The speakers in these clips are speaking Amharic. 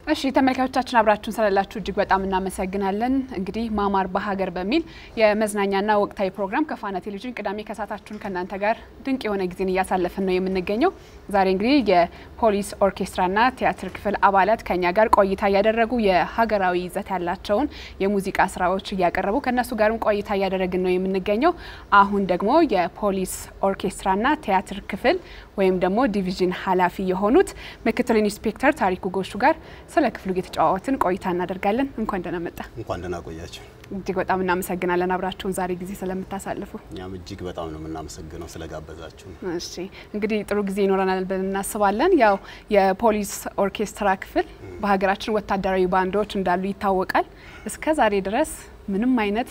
እሺ ተመልካቾቻችን አብራችሁን ስላላችሁ እጅግ በጣም እናመሰግናለን። እንግዲህ ማማር በሀገር በሚል የመዝናኛና ወቅታዊ ፕሮግራም ከፋና ቴሌቪዥን ቅዳሜ ከሰዓታችሁን ከእናንተ ጋር ድንቅ የሆነ ጊዜን እያሳለፍን ነው የምንገኘው። ዛሬ እንግዲህ የፖሊስ ኦርኬስትራና ቲያትር ክፍል አባላት ከኛ ጋር ቆይታ እያደረጉ የሀገራዊ ይዘት ያላቸውን የሙዚቃ ስራዎች እያቀረቡ ከእነሱ ጋርም ቆይታ እያደረግን ነው የምንገኘው። አሁን ደግሞ የፖሊስ ኦርኬስትራና ቲያትር ክፍል ወይም ደግሞ ዲቪዥን ኃላፊ የሆኑት ምክትል ኢንስፔክተር ታሪኩ ጎሹ ጋር ስለ ክፍሉ እየተጫዋወትን ቆይታ እናደርጋለን። እንኳን ደህና መጣ። እንኳን ደህና ቆያችሁ። እጅግ በጣም እናመሰግናለን አብራችሁን ዛሬ ጊዜ ስለምታሳልፉ። እኛም እጅግ በጣም ነው የምናመሰግነው ስለጋበዛችሁ። እሺ እንግዲህ ጥሩ ጊዜ ይኖረናል ብለን እናስባለን። ያው የፖሊስ ኦርኬስትራ ክፍል በሀገራችን ወታደራዊ ባንዶች እንዳሉ ይታወቃል። እስከ ዛሬ ድረስ ምንም አይነት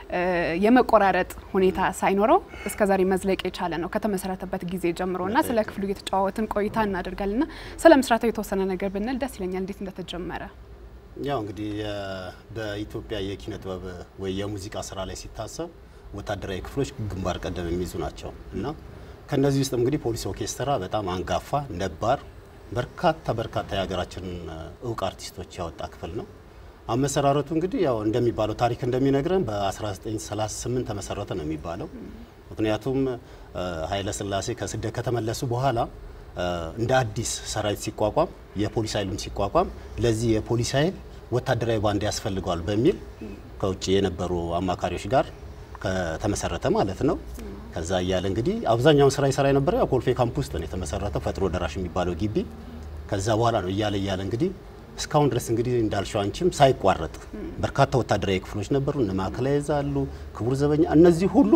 የመቆራረጥ ሁኔታ ሳይኖረው እስከ ዛሬ መዝለቅ የቻለ ነው ከተመሰረተበት ጊዜ ጀምሮ እና ስለ ክፍሉ እየተጫዋወትን ቆይታ እናደርጋለን ና ስለ ምስራታው የተወሰነ ነገር ብንል ደስ ይለኛል። እንዴት እንደተጀመረ ያው እንግዲህ በኢትዮጵያ የኪነ ጥበብ ወይ የሙዚቃ ስራ ላይ ሲታሰብ ወታደራዊ ክፍሎች ግንባር ቀደም የሚይዙ ናቸው እና ከነዚህ ውስጥ እንግዲህ ፖሊስ ኦርኬስትራ በጣም አንጋፋ ነባር በርካታ በርካታ የሀገራችንን እውቅ አርቲስቶች ያወጣ ክፍል ነው። አመሰራረቱ እንግዲህ ያው እንደሚባለው ታሪክ እንደሚነግረን በ1938 ተመሰረተ ነው የሚባለው። ምክንያቱም ኃይለ ሥላሴ ከስደት ከተመለሱ በኋላ እንደ አዲስ ሰራዊት ሲቋቋም የፖሊስ ኃይሉም ሲቋቋም ለዚህ የፖሊስ ኃይል ወታደራዊ ባንድ ያስፈልገዋል በሚል ከውጭ የነበሩ አማካሪዎች ጋር ከተመሰረተ ማለት ነው። ከዛ እያለ እንግዲህ አብዛኛውን ስራ ይሰራ የነበረው ያው ኮልፌ ካምፕ ውስጥ ነው የተመሰረተው ፈጥኖ ደራሽ የሚባለው ግቢ። ከዛ በኋላ ነው እያለ እያለ እንግዲህ እስካሁን ድረስ እንግዲህ እንዳልሽው አንቺም ሳይቋረጥ በርካታ ወታደራዊ ክፍሎች ነበሩ። እነ ማዕከላዊ እዝ አሉ፣ ክቡር ዘበኛ፣ እነዚህ ሁሉ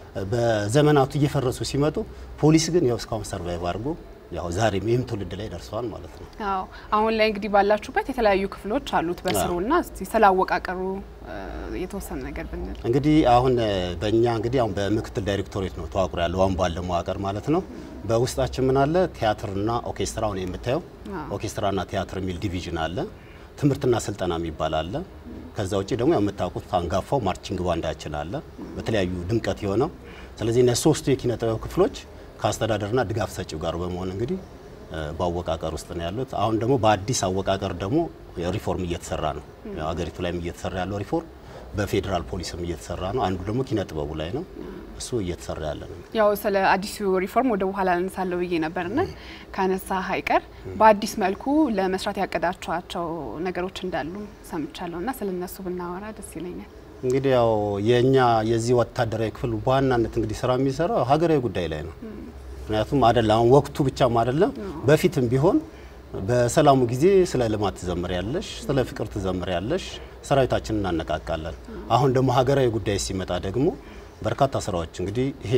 በዘመናቱ እየፈረሱ ሲመጡ ፖሊስ ግን ያው እስካሁን ሰርቫይቭ አድርጎ ያው ዛሬም ይህም ትውልድ ላይ ደርሰዋል ማለት ነው። አዎ አሁን ላይ እንግዲህ ባላችሁበት የተለያዩ ክፍሎች አሉት በስሩና እስቲ ስላወቃቀሩ የተወሰነ ነገር ብንል እንግዲህ አሁን በእኛ እንግዲህ አሁን በምክትል ዳይሬክቶሬት ነው ተዋቅሮ ያለው አሁን ባለ መዋቅር ማለት ነው። በውስጣችን ምን አለ? ቲያትርና ኦርኬስትራ አሁን የምታየው ኦርኬስትራና ቲያትር የሚል ዲቪዥን አለ። ትምህርትና ስልጠና የሚባል አለ። ከዛ ውጭ ደግሞ ያው የምታውቁት አንጋፋው ማርቺንግ ባንዳችን አለ፣ በተለያዩ ድምቀት የሆነው ስለዚህ እነዚህ ሶስቱ የኪነ ጥበብ ክፍሎች ከአስተዳደርና ድጋፍ ሰጪው ጋር በመሆን እንግዲህ በአወቃቀር ውስጥ ነው ያሉት። አሁን ደግሞ በአዲስ አወቃቀር ደግሞ ሪፎርም እየተሰራ ነው። ሀገሪቱ ላይም እየተሰራ ያለው ሪፎርም በፌዴራል ፖሊስም እየተሰራ ነው። አንዱ ደግሞ ኪነ ጥበቡ ላይ ነው። እሱ እየተሰራ ያለ ነው። ያው ስለ አዲሱ ሪፎርም ወደ በኋላ አነሳለሁ ብዬ ነበርና ካነሳ ሀይቀር በአዲስ መልኩ ለመስራት ያቀዳቸዋቸው ነገሮች እንዳሉ ሰምቻለሁ እና ስለ እነሱ ብናወራ ደስ ይለኛል። እንግዲህ ያው የእኛ የዚህ ወታደራዊ ክፍል በዋናነት እንግዲህ ስራ የሚሰራው ሀገራዊ ጉዳይ ላይ ነው። ምክንያቱም አይደለም አሁን ወቅቱ ብቻም አይደለም፣ በፊትም ቢሆን በሰላሙ ጊዜ ስለ ልማት ትዘምር ያለሽ፣ ስለ ፍቅር ትዘምር ያለሽ፣ ሰራዊታችንን እናነቃቃለን። አሁን ደግሞ ሀገራዊ ጉዳይ ሲመጣ ደግሞ በርካታ ስራዎች እንግዲህ ይሄ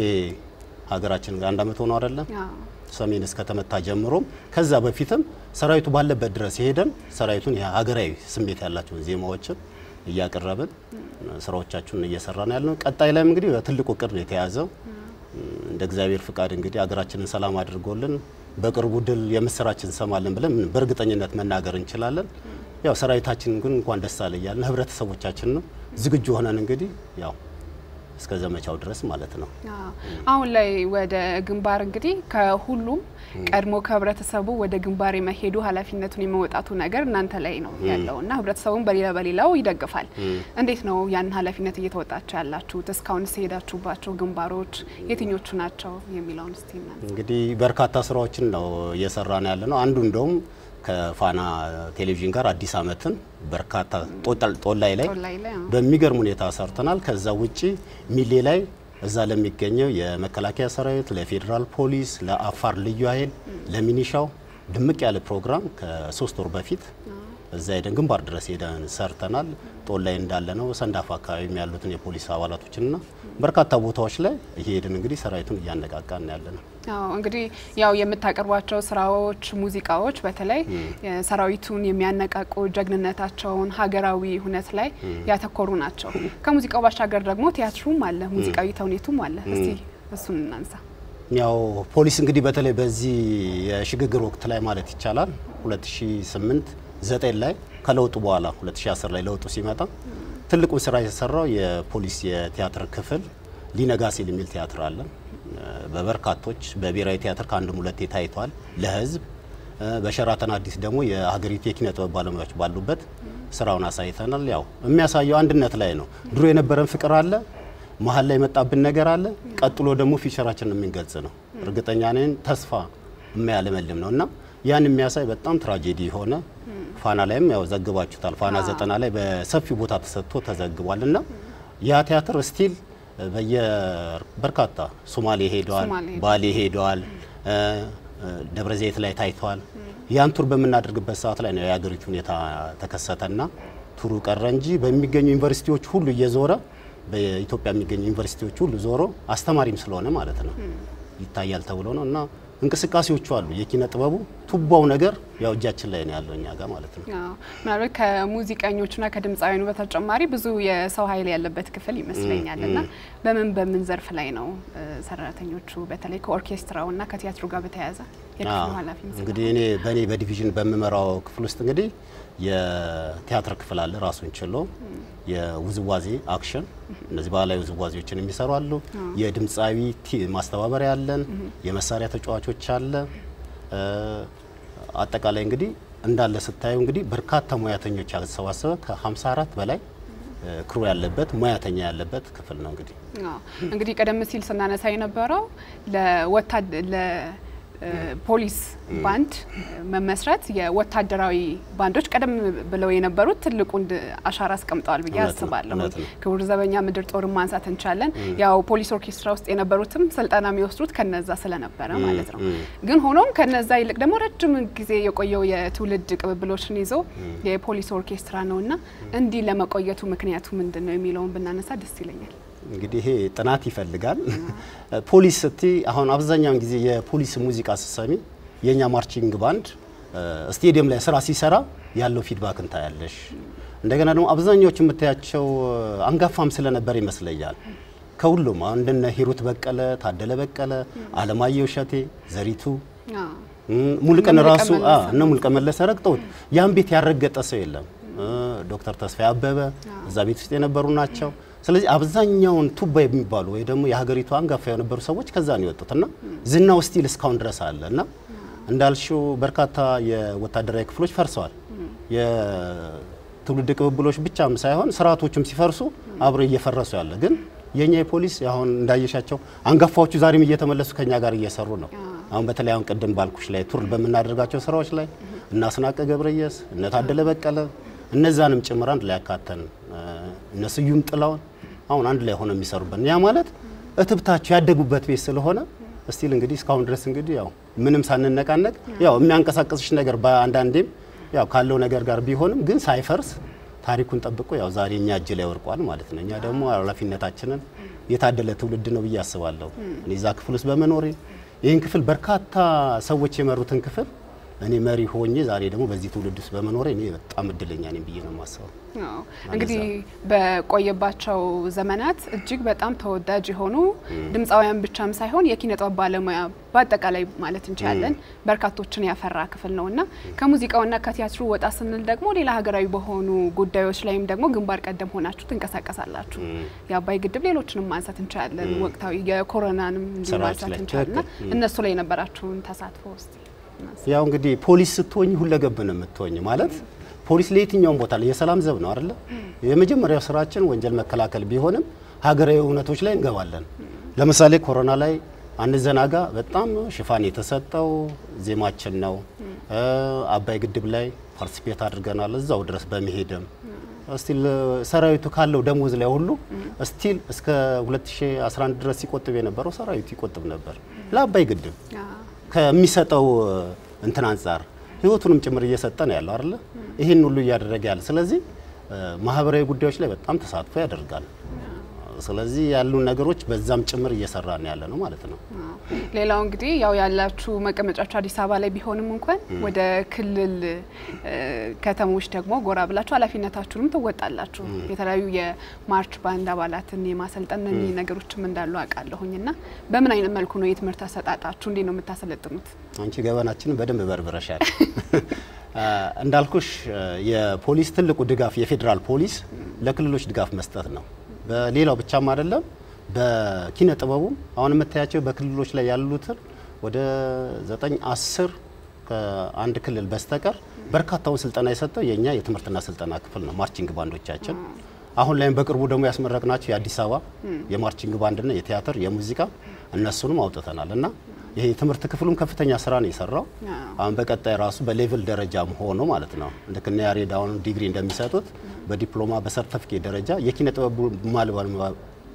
ሀገራችን አንድ አመት ሆኖ አይደለም ሰሜን እስከተመታ ጀምሮም ከዛ በፊትም ሰራዊቱ ባለበት ድረስ የሄደን ሰራዊቱን ሀገራዊ ስሜት ያላቸውን ዜማዎችን እያቀረብን ስራዎቻችንን እየሰራ ነው ያለነው። ቀጣይ ላይም እንግዲህ በትልቁ እቅድ ነው የተያዘው። እንደ እግዚአብሔር ፍቃድ እንግዲህ ሀገራችንን ሰላም አድርጎልን በቅርቡ ድል የምስራችን እንሰማለን ብለን በእርግጠኝነት መናገር እንችላለን። ያው ሰራዊታችን ግን እንኳን ደስ አለ እያልን ህብረተሰቦቻችን ነው ዝግጁ ሆነን እንግዲህ ያው እስከ ዘመቻው ድረስ ማለት ነው። አሁን ላይ ወደ ግንባር እንግዲህ ከሁሉም ቀድሞ ከህብረተሰቡ ወደ ግንባር የመሄዱ ኃላፊነቱን የመወጣቱ ነገር እናንተ ላይ ነው ያለው እና ህብረተሰቡን በሌላ በሌላው ይደግፋል። እንዴት ነው ያንን ኃላፊነት እየተወጣችሁ ያላችሁት? እስካሁን የሄዳችሁባቸው ግንባሮች የትኞቹ ናቸው የሚለውን እስቲ እንግዲህ በርካታ ስራዎችን ነው እየሰራን ያለ ነው። አንዱ እንደውም ከፋና ቴሌቪዥን ጋር አዲስ አመትን በርካታ ጦላይ ላይ በሚገርም ሁኔታ ሰርተናል። ከዛ ውጪ ሚሌ ላይ እዛ ለሚገኘው የመከላከያ ሰራዊት፣ ለፌዴራል ፖሊስ፣ ለአፋር ልዩ ኃይል፣ ለሚኒሻው ድምቅ ያለ ፕሮግራም ከሶስት ወር በፊት እዛ ሄደን ግንባር ድረስ ሄደን ሰርተናል። ጦል ላይ እንዳለ ነው ሰንዳፋ አካባቢ ያሉትን የፖሊስ አባላቶችንና በርካታ ቦታዎች ላይ እየሄድን እንግዲህ ሰራዊቱን እያነቃቃን ያለ ነው። አዎ እንግዲህ ያው የምታቀርቧቸው ስራዎች፣ ሙዚቃዎች በተለይ ሰራዊቱን የሚያነቃቁ ጀግንነታቸውን ሀገራዊ ሁነት ላይ ያተኮሩ ናቸው። ከሙዚቃው ባሻገር ደግሞ ቲያትሩም አለ፣ ሙዚቃዊ ተውኔቱም አለ። እስቲ እሱን እናንሳ። ያው ፖሊስ እንግዲህ በተለይ በዚህ የሽግግር ወቅት ላይ ማለት ይቻላል 2008 ዘጠኝ ላይ ከለውጡ በኋላ 2010 ላይ ለውጡ ሲመጣ ትልቁን ስራ የተሰራው የፖሊስ የቲያትር ክፍል ሊነጋ ሲል የሚል ቲያትር አለ። በበርካቶች በብሔራዊ ቲያትር ከአንድም ሁለቴ ታይቷል ለህዝብ በሸራተን አዲስ ደግሞ የሀገሪቱ የኪነ ጥበብ ባለሙያዎች ባሉበት ስራውን አሳይተናል። ያው የሚያሳየው አንድነት ላይ ነው። ድሮ የነበረን ፍቅር አለ፣ መሀል ላይ የመጣብን ነገር አለ፣ ቀጥሎ ደግሞ ፊቸራችንን የሚገልጽ ነው። እርግጠኛ ነን ተስፋ የሚያለመልም ነው እና ያን የሚያሳይ በጣም ትራጀዲ የሆነ ፋና ላይም ያው ዘግባችሁታል። ፋና ዘጠና ላይ በሰፊው ቦታ ተሰጥቶ ተዘግቧል እና ያ ቲያትር ስቲል በየበርካታ ሶማሌ ሄደዋል፣ ባሌ ሄደዋል፣ ደብረ ዘይት ላይ ታይቷል። ያን ቱር በምናደርግበት ሰዓት ላይ ነው የሀገሪቱ ሁኔታ ተከሰተና ቱሩ ቀረ እንጂ በሚገኙ ዩኒቨርሲቲዎች ሁሉ እየዞረ በኢትዮጵያ የሚገኙ ዩኒቨርሲቲዎች ሁሉ ዞሮ አስተማሪም ስለሆነ ማለት ነው ይታያል ተብሎ ነው እና እንቅስቃሴዎቹ አሉ። የኪነ ጥበቡ ቱባው ነገር ያው እጃችን ላይ ነው ያለው እኛ ጋር ማለት ነው። ምናልባት ከሙዚቀኞቹና ከድምፃውያኑ በተጨማሪ ብዙ የሰው ኃይል ያለበት ክፍል ይመስለኛል እና በምን በምን ዘርፍ ላይ ነው ሰራተኞቹ በተለይ ከኦርኬስትራውና ከቲያትሩ ጋር በተያያዘ የክፍሉ ኃላፊ እንግዲህ እኔ በእኔ በዲቪዥን በምመራው ክፍል ውስጥ እንግዲህ የቲያትር ክፍል አለ ራሱን ችሎ የውዝዋዜ አክሽን እነዚህ ባህላዊ ውዝዋዜዎችን የሚሰሩ አሉ። የድምፃዊ ማስተባበሪያ አለን። የመሳሪያ ተጫዋቾች አለ። አጠቃላይ እንግዲህ እንዳለ ስታዩ እንግዲህ በርካታ ሙያተኞች ያሰባሰበ ከ54 በላይ ክሩ ያለበት ሙያተኛ ያለበት ክፍል ነው። እንግዲህ እንግዲህ ቀደም ሲል ስናነሳ የነበረው ለወታደ ፖሊስ ባንድ መመስረት የወታደራዊ ባንዶች ቀደም ብለው የነበሩት ትልቁን አሻራ አስቀምጠዋል ብዬ አስባለሁ። ክቡር ዘበኛ ምድር ጦርን ማንሳት እንቻለን። ያው ፖሊስ ኦርኬስትራ ውስጥ የነበሩትም ስልጠና የሚወስዱት ከነዛ ስለነበረ ማለት ነው። ግን ሆኖም ከነዛ ይልቅ ደግሞ ረጅም ጊዜ የቆየው የትውልድ ቅብብሎችን ይዞ የፖሊስ ኦርኬስትራ ነውና እንዲህ ለመቆየቱ ምክንያቱ ምንድን ነው የሚለውን ብናነሳ ደስ ይለኛል። እንግዲህ ይሄ ጥናት ይፈልጋል። ፖሊስ ስቲ አሁን አብዛኛውን ጊዜ የፖሊስ ሙዚቃ ስትሰሚ የኛ ማርቺንግ ባንድ ስቴዲየም ላይ ስራ ሲሰራ ያለው ፊድባክ እንታያለሽ። እንደገና ደግሞ አብዛኛዎቹ የምታያቸው አንጋፋም ስለነበር ይመስለኛል ከሁሉም አሁን እንደነ ሂሩት በቀለ፣ ታደለ በቀለ፣ አለማየሁ እሸቴ፣ ዘሪቱ ሙሉቀን ራሱ እነ ሙሉቀን መለሰ ረግጠውት ያን ቤት ያረገጠ ሰው የለም። ዶክተር ተስፋዬ አበበ እዛ ቤት ውስጥ የነበሩ ናቸው። ስለዚህ አብዛኛውን ቱባ የሚባሉ ወይ ደግሞ የሀገሪቱ አንጋፋ የነበሩ ሰዎች ከዛ ነው የወጡት እና ዝናው ስቲል እስካሁን ድረስ አለ እና እንዳልሽው በርካታ የወታደራዊ ክፍሎች ፈርሰዋል። የትውልድ ቅብብሎች ብቻም ሳይሆን ስርዓቶቹም ሲፈርሱ አብሮ እየፈረሱ ያለ ግን የኛ የፖሊስ አሁን እንዳየሻቸው አንጋፋዎቹ ዛሬም እየተመለሱ ከኛ ጋር እየሰሩ ነው። አሁን በተለይ አሁን ቅድም ባልኩሽ ላይ ቱር በምናደርጋቸው ስራዎች ላይ እነ አስናቀ ገብረየስ እነ ታደለ በቀለ እነዛንም ጭምር አንድ ላይ ያካተን እነ ስዩም ጥላውን አሁን አንድ ላይ ሆነው የሚሰሩበት ያ ማለት እትብታቸው ያደጉበት ቤት ስለሆነ እስቲል እንግዲህ እስካሁን ድረስ እንግዲህ ያው ምንም ሳንነቃነቅ ያው የሚያንቀሳቀስሽ ነገር በአንዳንዴም ያው ካለው ነገር ጋር ቢሆንም ግን ሳይፈርስ ታሪኩን ጠብቆ ያው ዛሬ እኛ እጅ ላይ ወርቋል ማለት ነው። እኛ ደግሞ ኃላፊነታችንን የታደለ ትውልድ ነው ብዬ አስባለሁ። እኔ እዛ ክፍል ውስጥ በመኖሬ ይህን ክፍል በርካታ ሰዎች የመሩትን ክፍል እኔ መሪ ሆኜ ዛሬ ደግሞ በዚህ ትውልድ ውስጥ በመኖሬ እኔ በጣም እድለኛ ነኝ ብዬ ነው የማስበው። እንግዲህ በቆየባቸው ዘመናት እጅግ በጣም ተወዳጅ የሆኑ ድምፃውያን ብቻም ሳይሆን የኪነ ጥበብ ባለሙያ በአጠቃላይ ማለት እንችላለን በርካቶችን ያፈራ ክፍል ነው እና ከሙዚቃውና ከቲያትሩ ወጣ ስንል ደግሞ ሌላ ሀገራዊ በሆኑ ጉዳዮች ላይም ደግሞ ግንባር ቀደም ሆናችሁ ትንቀሳቀሳላችሁ። የአባይ ግድብ፣ ሌሎችንም ማንሳት እንችላለን። ወቅታዊ የኮሮናንም እንዲሁ ማንሳት እንችላለን። እነሱ ላይ የነበራችሁን ተሳትፎ ውስጥ ያው እንግዲህ ፖሊስ ስትሆኝ ሁለገብ ነው የምትሆኝ። ማለት ፖሊስ ለየትኛውም ቦታ ላይ የሰላም ዘብ ነው አይደለ? የመጀመሪያው ስራችን ወንጀል መከላከል ቢሆንም ሀገራዊ እውነቶች ላይ እንገባለን። ለምሳሌ ኮሮና ላይ አንዘናጋ በጣም ሽፋን የተሰጠው ዜማችን ነው። አባይ ግድብ ላይ ፓርቲሲፔት አድርገናል እዛው ድረስ በመሄድም ስቲል ሰራዊቱ ካለው ደሞዝ ላይ ሁሉ ስቲል እስከ 2011 ድረስ ሲቆጥብ የነበረው ሰራዊቱ ይቆጥብ ነበር ለአባይ ግድብ ከሚሰጠው እንትን አንጻር ህይወቱንም ጭምር እየሰጠ ነው ያለው አይደለ? ይህን ሁሉ እያደረገ ያለ ስለዚህ ማህበራዊ ጉዳዮች ላይ በጣም ተሳትፎ ያደርጋል። ስለዚህ ያሉ ነገሮች በዛም ጭምር እየሰራ ነው ያለ ነው ማለት ነው። ሌላው እንግዲህ ያው ያላችሁ መቀመጫችሁ አዲስ አበባ ላይ ቢሆንም እንኳን ወደ ክልል ከተሞች ደግሞ ጎራ ብላችሁ ኃላፊነታችሁንም ትወጣላችሁ። የተለያዩ የማርች ባንድ አባላትን የማሰልጠን እነዚህ ነገሮችም እንዳሉ አውቃለሁኝ እና በምን አይነት መልኩ ነው የትምህርት አሰጣጣችሁ? እንዴት ነው የምታሰለጥኑት? አንቺ ገበናችንን በደንብ በርብረሻል። እንዳልኩሽ የፖሊስ ትልቁ ድጋፍ የፌዴራል ፖሊስ ለክልሎች ድጋፍ መስጠት ነው። በሌላው ብቻም አይደለም፣ በኪነ ጥበቡም አሁን የምታያቸው በክልሎች ላይ ያሉትን ወደ ዘጠኝ አስር ከአንድ ክልል በስተቀር በርካታውን ስልጠና የሰጠው የኛ የትምህርትና ስልጠና ክፍል ነው፣ ማርቺንግ ባንዶቻችን። አሁን ላይም በቅርቡ ደግሞ ያስመረቅናቸው የአዲስ አበባ የማርቺንግ ባንድና የቲያትር የሙዚቃ እነሱንም አውጥተናል እና ይሄ የትምህርት ክፍሉም ከፍተኛ ስራ ነው የሰራው። አሁን በቀጣይ ራሱ በሌቭል ደረጃም ሆኖ ማለት ነው ልክ እነ ያሬድ አሁን ዲግሪ እንደሚሰጡት በዲፕሎማ በሰርተፊኬት ደረጃ የኪነ ጥበብ ባለሙያ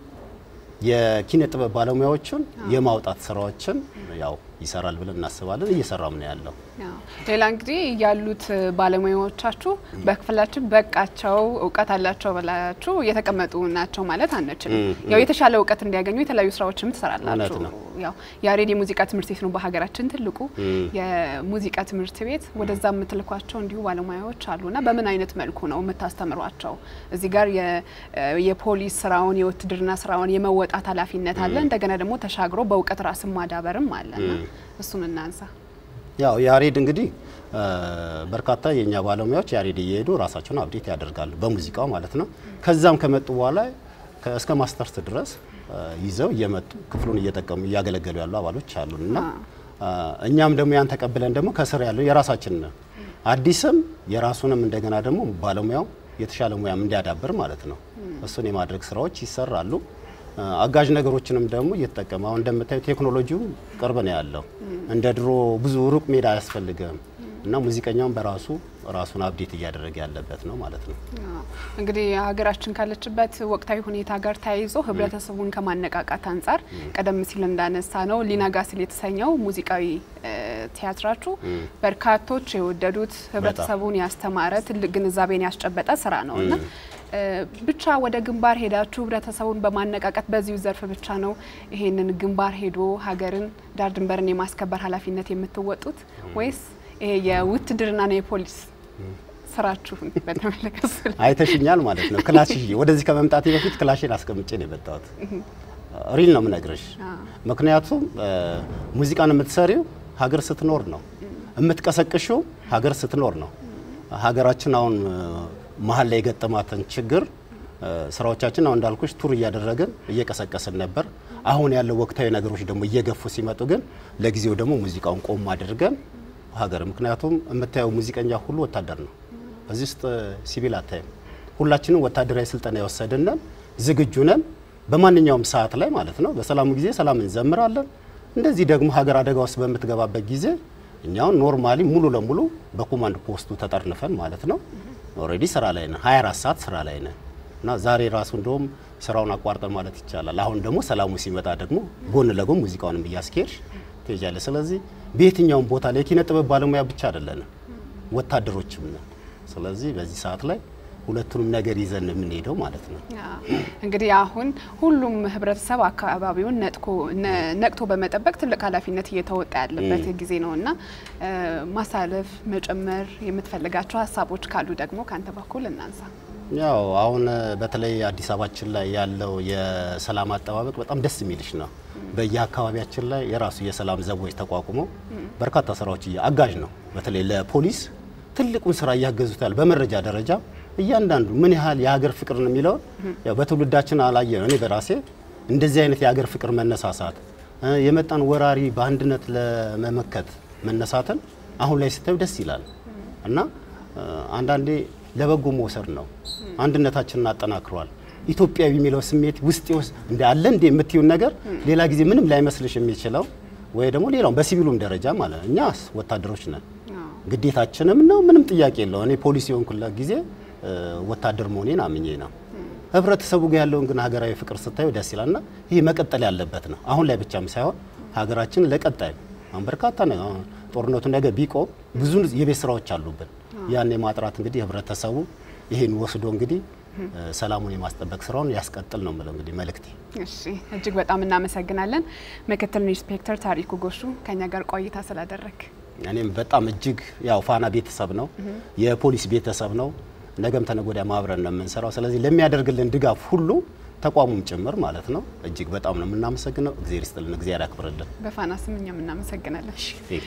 የኪነ ጥበብ ባለሙያዎችን የማውጣት ስራዎችን ያው ይሰራል ብለን እናስባለን። እየሰራም ነው ያለው። ሌላ እንግዲህ ያሉት ባለሙያዎቻችሁ በክፍላችን በቃቸው እውቀት አላቸው ብላችሁ የተቀመጡ ናቸው ማለት አንችልም። ያው የተሻለ እውቀት እንዲያገኙ የተለያዩ ስራዎችም ትሰራላችሁ። ያው ያሬድ የሙዚቃ ትምህርት ቤት ነው በሀገራችን ትልቁ የሙዚቃ ትምህርት ቤት። ወደዛ የምትልኳቸው እንዲሁ ባለሙያዎች አሉና በምን አይነት መልኩ ነው የምታስተምሯቸው? እዚህ ጋር የፖሊስ ስራውን የውትድርና ስራውን የመወጣት ኃላፊነት አለ። እንደገና ደግሞ ተሻግሮ በእውቀት ራስን ማዳበርም አለና እሱን እናንሳ። ያው ያሬድ እንግዲህ በርካታ የእኛ ባለሙያዎች ያሬድ እየሄዱ ራሳቸውን አብዴት ያደርጋሉ በሙዚቃው ማለት ነው። ከዛም ከመጡ በኋላ እስከ ማስተርስ ድረስ ይዘው እየመጡ ክፍሉን እየጠቀሙ እያገለገሉ ያሉ አባሎች አሉን እና እኛም ደግሞ ያን ተቀብለን ደግሞ ከስር ያለው የራሳችን አዲስም የራሱንም እንደገና ደግሞ ባለሙያው የተሻለ ሙያም እንዲያዳብር ማለት ነው እሱን የማድረግ ስራዎች ይሰራሉ። አጋዥ ነገሮችንም ደግሞ እየተጠቀመ አሁን እንደምታዩ ቴክኖሎጂው ቅርብ ነው ያለው። እንደ ድሮ ብዙ ሩቅ ሜዳ አያስፈልግም እና ሙዚቀኛውን በራሱ ራሱን አብዴት እያደረገ ያለበት ነው ማለት ነው። እንግዲህ ሀገራችን ካለችበት ወቅታዊ ሁኔታ ጋር ተያይዞ ህብረተሰቡን ከማነቃቃት አንጻር ቀደም ሲል እንዳነሳ ነው ሊነጋ ሲል የተሰኘው ሙዚቃዊ ቲያትራችሁ በርካቶች የወደዱት ህብረተሰቡን ያስተማረ ትልቅ ግንዛቤን ያስጨበጠ ስራ ነው እና ብቻ ወደ ግንባር ሄዳችሁ ህብረተሰቡን በማነቃቀት በዚሁ ዘርፍ ብቻ ነው ይሄንን ግንባር ሄዶ ሀገርን ዳር ድንበርን የማስከበር ኃላፊነት የምትወጡት ወይስ ይሄ የውትድርና ነው የፖሊስ ስራችሁን በተመለከተ አይተሽኛል ማለት ነው። ክላሽ ወደዚህ ከመምጣቴ በፊት ክላሽን አስቀምጬ ነው የመጣሁት። ሪል ነው የምነግርሽ። ምክንያቱም ሙዚቃን የምትሰሪው ሀገር ስትኖር ነው፣ የምትቀሰቅሽው ሀገር ስትኖር ነው። ሀገራችን አሁን መሀል ላይ የገጠማትን ችግር ስራዎቻችን አሁን እንዳልኩሽ ቱር እያደረግን እየቀሰቀስን ነበር። አሁን ያለው ወቅታዊ ነገሮች ደግሞ እየገፉ ሲመጡ ግን ለጊዜው ደግሞ ሙዚቃውን ቆም አድርገን ሀገር ምክንያቱም የምታየው ሙዚቀኛ ሁሉ ወታደር ነው። በዚህ ውስጥ ሲቪል አታይም። ሁላችንም ወታደራዊ ስልጠና የወሰድነን ዝግጁ ነን። በማንኛውም ሰዓት ላይ ማለት ነው። በሰላሙ ጊዜ ሰላም እንዘምራለን። እንደዚህ ደግሞ ሀገር አደጋ ውስጥ በምትገባበት ጊዜ እኛውን ኖርማሊ ሙሉ ለሙሉ በኮማንድ ፖስቱ ተጠርንፈን ማለት ነው ኦልሬዲ ስራ ላይ ነን። 24 ሰዓት ስራ ላይ ነን እና ዛሬ ራሱ እንደውም ስራውን አቋርጠን ማለት ይቻላል። አሁን ደግሞ ሰላሙ ሲመጣ ደግሞ ጎን ለጎን ሙዚቃውንም እያስኬድሽ ትሄጃለሽ። ስለዚህ በየትኛውም ቦታ ላይ የኪነ ጥበብ ባለሙያ ብቻ አይደለንም፣ ወታደሮችም ነን። ስለዚህ በዚህ ሰዓት ላይ ሁለቱንም ነገር ይዘን የምንሄደው ማለት ነው። እንግዲህ አሁን ሁሉም ህብረተሰብ አካባቢውን ነቅቶ በመጠበቅ ትልቅ ኃላፊነት እየተወጣ ያለበት ጊዜ ነው እና ማሳለፍ መጨመር የምትፈልጋቸው ሀሳቦች ካሉ ደግሞ ከአንተ በኩል እናንሳ። ያው አሁን በተለይ አዲስ አበባችን ላይ ያለው የሰላም አጠባበቅ በጣም ደስ የሚልሽ ነው። በየአካባቢያችን ላይ የራሱ የሰላም ዘቦች ተቋቁመው በርካታ ስራዎች አጋዥ ነው። በተለይ ለፖሊስ ትልቁን ስራ እያገዙት ያለ በመረጃ ደረጃ እያንዳንዱ ምን ያህል የሀገር ፍቅር ነው የሚለውን ያው በትውልዳችን አላየ ነው። እኔ በራሴ እንደዚህ አይነት የሀገር ፍቅር መነሳሳት የመጣን ወራሪ በአንድነት ለመመከት መነሳትን አሁን ላይ ስታዩ ደስ ይላል እና አንዳንዴ ለበጎ መውሰድ ነው። አንድነታችንን አጠናክሯል። ኢትዮጵያዊ የሚለው ስሜት ውስጥ ውስጥ እንደ አለ እንደ የምትዩን ነገር ሌላ ጊዜ ምንም ላይመስልሽ የሚችለው ወይ ደግሞ ሌላው በሲቪሉም ደረጃ ማለት ነው። እኛ ወታደሮች ነን፣ ግዴታችንም ነው። ምንም ጥያቄ የለው። እኔ ፖሊስ የሆንኩለት ጊዜ ወታደር መሆኔን አምኜ ነው። ህብረተሰቡ ጋር ያለውን ግን ሀገራዊ ፍቅር ስታዩ ደስ ይላልና ይህ መቀጠል ያለበት ነው። አሁን ላይ ብቻም ሳይሆን ሀገራችን ለቀጣይ አሁን በርካታ ነው። ጦርነቱ ነገ ቢቆም ብዙ የቤት ስራዎች አሉብን። ያን የማጥራት እንግዲህ ህብረተሰቡ ይሄን ወስዶ እንግዲህ ሰላሙን የማስጠበቅ ስራውን ያስቀጥል ነው የምለው እንግዲህ መልእክቴ። እሺ፣ እጅግ በጣም እናመሰግናለን ምክትል ኢንስፔክተር ታሪኩ ጎሹ ከኛ ጋር ቆይታ ስላደረግ። እኔም በጣም እጅግ ያው ፋና ቤተሰብ ነው፣ የፖሊስ ቤተሰብ ነው። ነገም ተነገ ወዲያ ማብረን ነው የምንሰራው። ስለዚህ ለሚያደርግልን ድጋፍ ሁሉ ተቋሙም ጭምር ማለት ነው እጅግ በጣም ነው የምናመሰግነው። እግዚአብሔር ይስጥልን፣ እግዚአብሔር ያክብርልን። በፋና ስም እኛም እናመሰግናለን።